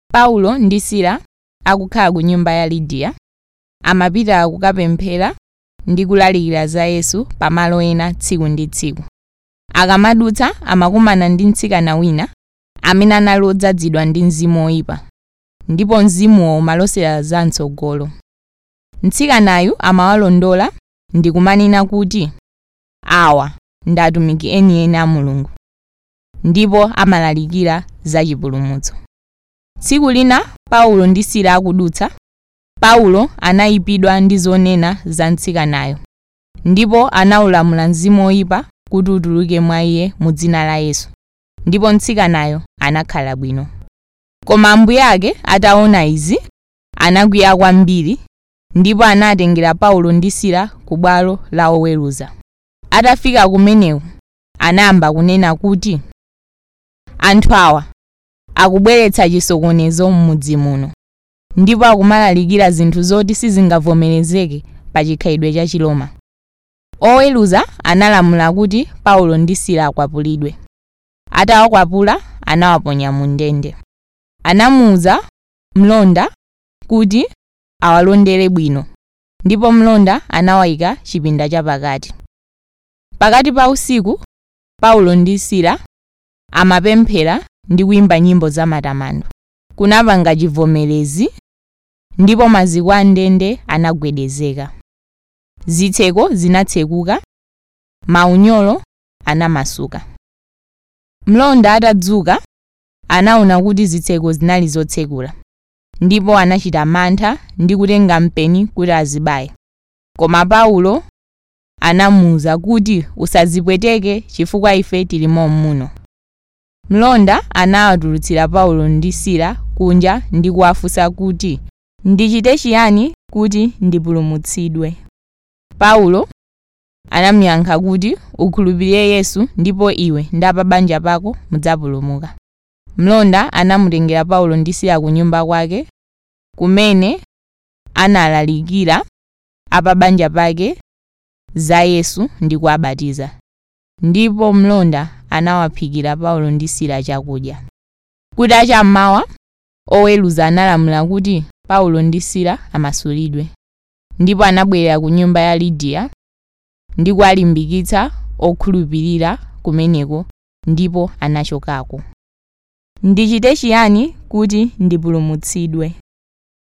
paulo ndi sila akukhala ku nyumba ya lidiya amapita kukapemphera ndi kulalikira za yesu pamalo ena tsiku ndi tsiku akamadutsa amakumana ndi mtsikana wina amene anali odzazidwa ndi mzimu woyipa ndipo mzimuwo umalosera zamtsogolo mtsikanayu amawalondola ndi kumanena kuti awa ndi atumiki enieni a mulungu ndipo amalalikira za chipulumutso tsiku lina paulo ndi sila akudutsa paulo anayipidwa ndi zonena za mtsikanayo ndipo anawulamula mzimu woyipa kuti utuluke mwa iye mu dzina la yesu ndipo mtsikanayo anakhala bwino koma ambuye ake ataona izi anakwiya kwambiri ndipo anatengera paulo ndi sila ku bwalo la oweruza atafika kumeneko anayamba kunena kuti anthu awa akubweretsa chisokonezo m'mudzi muno ndipo akumalalikira zinthu zoti sizingavomerezeke pa chikhalidwe cha chiloma oweruza analamula kuti paulo ndi sila akwapulidwe atawakwapula anawaponya mu ndende anamuwuza mlonda kuti awalondere bwino ndipo mlonda anawayika chipinda chapakati pakati pa usiku paulo ndi sila amapemphera ndi kuyimba nyimbo zamatamando kunapanga chivomerezi ndipo maziko a ndende anagwedezeka zitseko zinatsekuka maunyolo anamasuka mlonda atadzuka anaona kuti zitseko zinali zotsekula ndipo anachita mantha ndi kutenga mpeni kuti azibaye koma paulo anamuwuza kuti usazipweteke chifukwa ife tilimo muno mlonda anawatulutsira paulo ndi sila kunja ndi kuwafunsa kuti ndichite chiyani kuti ndipulumutsidwe paulo anamuyankha kuti ukhulupirire yesu ndipo iwe ndi a banja pako mudzapulumuka mlonda anamutengera paulo ndi sila ku nyumba kwake kumene analalikira a banja pake za yesu ndi kuwabatiza ndipo mlonda anawaphikira paulo ndi sila chakudya kutacha mmawa oweruza analamula kuti paulo ndi sila amasulidwe ndipo anabwerera ku nyumba ya lidiya ndi kuwalimbikitsa okhulupirira kumeneko ndipo anachokako ndichite chiyani kuti ndipulumutsidwe